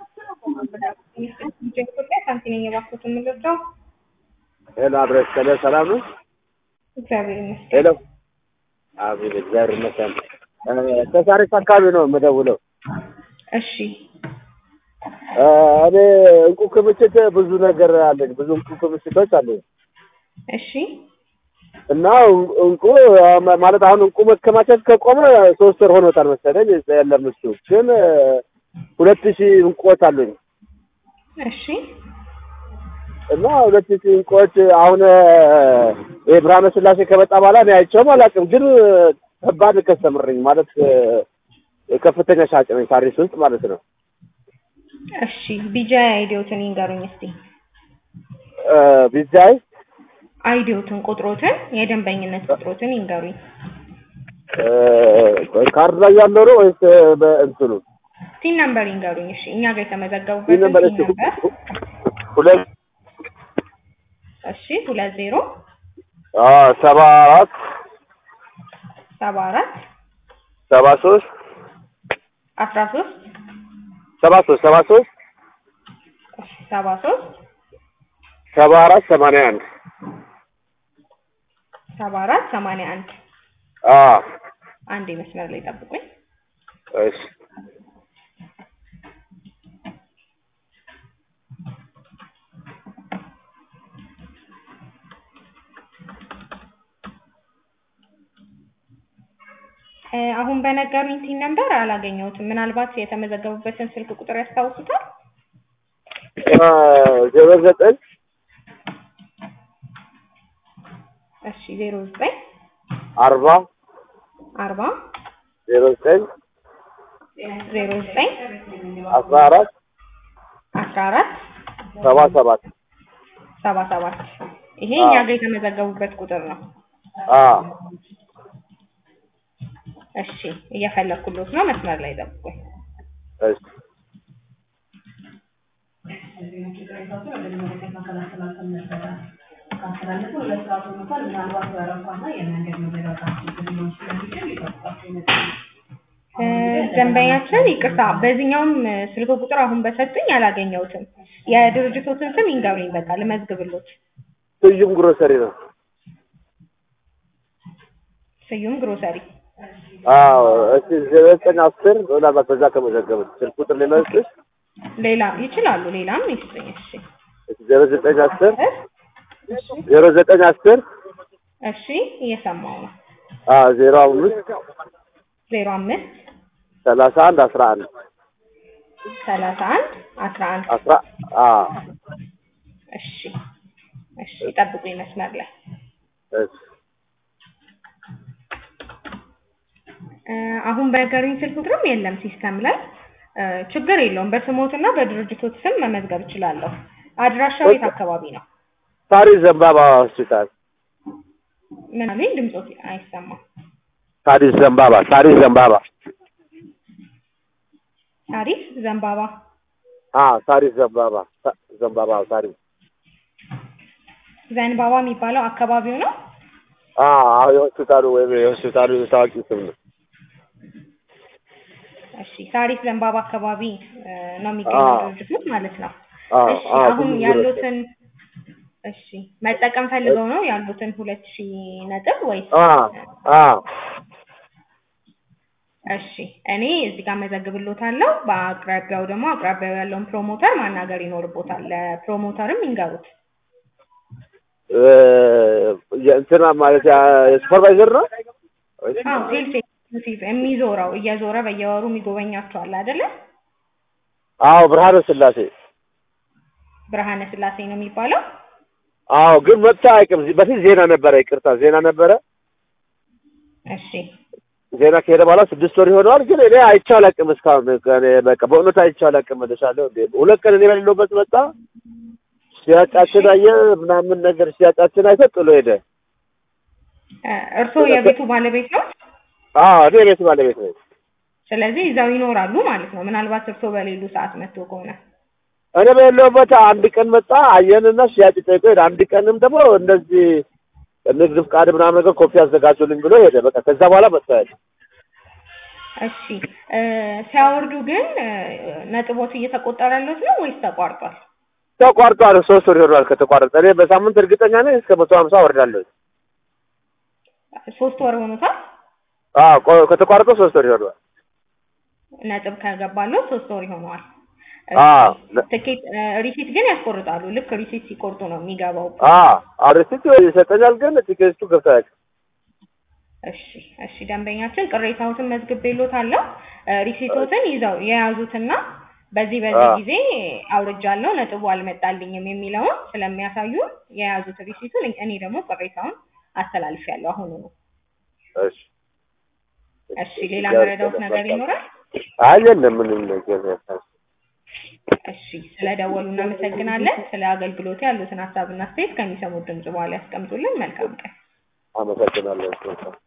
ኢትዮጵያ ሳንቲ ነኝ የባኩት የምገልጸው ሄሎ አብረሽ ከለ ሰላም ነው? እግዚአብሔር ይመስገን። ሄሎ አቤት እግዚአብሔር ይመስገን። ከሳሪስ አካባቢ ነው የምደውለው። እሺ እ እኔ እንቁ ክምችት ብዙ ነገር አለኝ፣ ብዙ እንቁ ክምችቶች አለኝ እሺ እና እንቁ ማለት አሁን እንቁ መከማቸት ከቆመ ሶስት ወር ሆኖታል መሰለኝ። የለም እሱ ግን ሁለት ሺህ እንቁዎች አሉኝ እሺ እና ሁለት ሺህ እንቁዎች አሁን ይሄ ብርሃነ ስላሴ ከመጣ በኋላ እኔ አይቼውም አላውቅም። ግን ከባድ ከስተምርኝ ማለት ከፍተኛ ሻጭ ነኝ ሳሪስ ውስጥ ማለት ነው። እሺ ቢጃ አይዲዮትን ይንገሩኝ እስቲ። እ ቢዛይ አይዲዮትን ቁጥሮትን የደንበኝነት ቁጥሮትን ይንገሩኝ። እ ካርድ ላይ ያለው ነው ወይስ በእንትኑ? ቲን ነምበር ይንገሩኝ። እሺ እኛ ጋር ይህ የተመዘገቡበትን ነበር ቲን ነምበር። ሁለት እሺ ሁለት ዜሮ አ ሰባ አራት ሰባ አራት ሰባ ሶስት አስራ ሶስት ሰባ ሶስት ሰባ ሶስት ሰባ ሶስት ሰባ አራት ሰማንያ አንድ ሰባ አራት ሰማንያ አንድ አ አንድ መስመር ላይ ጠብቁኝ። እሺ እ አሁን በነገሩኝ ቲን ነምበር አላገኘሁትም። ምናልባት የተመዘገቡበትን ስልክ ቁጥር ያስታውሱታል? አ ዜሮ ዘጠኝ እሺ ዜሮ ዘጠኝ አርባ አርባ ዜሮ ዘጠኝ ዜሮ ዘጠኝ አስራ አራት አስራ አራት ሰባ ሰባት ሰባ ሰባት ይሄ አዎ። እኛ ጋር የተመዘገቡበት ቁጥር ነው። አ እሺ እየፈለኩሎት ነው። መስመር ላይ ጠብቁኝ። እሺ እ ደንበኛችን ይቅርታ፣ በዚህኛውም እ ስልክ ቁጥር አሁን በሰጡኝ አላገኘሁትም። የድርጅቶትን ስም ይንገሩኝ፣ በቃ ልመዝግብሎት። ስዩም ግሮሰሪ ነው። ስዩም ግሮሰሪ። አዎ እሺ ዜሮ ዘጠኝ አስር ምናልባት በዛ ከመዘገቡት ስልክ ቁጥር ሌላ ስልክ ሌላ ይችላሉ፣ ሌላም ይስጡኝ። እሺ ዜሮ ዘጠኝ አስር እ ዜሮ ዘጠኝ አስር እሺ እየሰማው ነው። አ ዜሮ አምስት ዜሮ አምስት ሰላሳ አንድ አስራ አንድ ሰላሳ አንድ አስራ አንድ አስራ አ እሺ እሺ ጠብቁኝ መስመር ላይ እሺ እ አሁን በነገሩኝ ስልክ ቁጥርም የለም ሲስተም ላይ እ ችግር የለውም። በስሞትና በድርጅቶት ስም መመዝገብ እችላለሁ። አድራሻው የት አካባቢ ነው? ሳሪስ ዘንባባ ሆስፒታል ምን አሉኝ? ድምፆት አይሰማም። ሳሪስ ዘንባባ ሳሪስ ዘንባባ ታሪፍ ዘንባባ አ ሳሪስ ዘንባባ ሳ- ዘንባባ ሳሪስ ዘንባባ የሚባለው አካባቢው ነው። አ አዎ የሆስፒታሉ ወይም የሆስፒታሉ ታዋቂ ስም ነው። እሺ ሳሪስ ዘንባባ አካባቢ እ ነው የሚገኘው አዎ። ድርጅቶች ማለት ነው። አ እሺ አ አሁን ብዙ ያሉትን እሺ መጠቀም ፈልገው ነው ያሉትን ሁለት ሺህ ነጥብ ወይስ? አ አ እሺ እኔ እዚህ ጋር መዘግብሎታለሁ። በአቅራቢያው ደግሞ አቅራቢያው ያለውን ፕሮሞተር ማናገር ይኖርቦታል። ለፕሮሞተርም ይንገሩት። እ የእንትና ማለት ያ- የሱፐርቫይዘር ነው ወይስ? አዎ ሴልስ ኤክስኪዩቲቭ የሚዞረው እየዞረ በየወሩ የሚጎበኛቸዋል አይደለ? አዎ ብርሃነ ስላሴ ብርሃነ ስላሴ ነው የሚባለው። አዎ ግን መጥቶ አይቅም በፊት ዜና ነበረ ይቅርታ ዜና ነበረ እሺ ዜና ከሄደ በኋላ ስድስት ወር ይሆነዋል ግን እኔ አይቼው አላውቅም እስካሁን እኔ በቃ በእውነት አይቼው አላውቅም እልሻለሁ እንዴ ሁለት ቀን እኔ በሌለሁበት መጣ ሲያጫችን አየ ምናምን ነገር ሲያጫችን አይቶ ጥሎ ሄደ እ እርስዎ የቤቱ ባለቤት ነው። አዎ እኔ ቤት ባለቤት ነኝ ስለዚህ እዛው ይኖራሉ ማለት ነው። ምናልባት እርስዎ በሌሉ ሰዓት መጥቶ ከሆነ እኔ በሌለሁበት አንድ ቀን መጣ አየንና ሽያጭ ጠይቆ ሄደ አንድ ቀንም ደግሞ እንደዚህ ንግድ ፍቃድ ምናምን ነገር ኮፒ አዘጋጁልኝ ብሎ ሄደ በቃ ከዛ በኋላ መጥቶ ሄደ እሺ እ ሲያወርዱ ግን እ ነጥቦት እየተቆጠረለት ነው ወይስ ተቋርጧል? ተቋርጧል። ሶስት ወር ይሆናል ከተቋረጠ። እኔ በሳምንት እርግጠኛ ነኝ እስከ መቶ ሀምሳ ወርዳለሁ። ሶስት ወር ሆኖታል። አዎ ቆ- ከተቋረጠ ሶስት ወር ይሆናል። ነጥብ ከገባለው ሶስት ወር ይሆነዋል። አዎ ትኬት እ ሪሲት ግን ያስቆርጣሉ። ልክ ሪሲት ሲቆርጡ ነው የሚገባው። አዎ አርስቲ ይሰጠኛል፣ ግን ቲኬቱ ገብቶ አያውቅም። እሺ እሺ ደንበኛችን ቅሬታዎትን መዝግቤልዎታለሁ። እ ሪሲቶትን ይዘው የያዙትና በዚህ በዚህ አዎ። ጊዜ አውርጃለሁ ነጥቡ አልመጣልኝም የሚለውን ስለሚያሳዩ የያዙት ሪሲቱን እኔ ደግሞ ቅሬታውን አስተላልፌያለሁ አሁኑ ነው። እሺ እሺ ሌላ መረዳዎት ነገር ይኖራል? አይ የለም ምንም ነገር እሺ ስለደወሉ እናመሰግናለን። ስለ አገልግሎቱ ያሉትን ሀሳብና አስተያየት ከሚሰሙት ድምጽ በኋላ ያስቀምጡልን። መልካም ቀን። አመሰግናለሁ።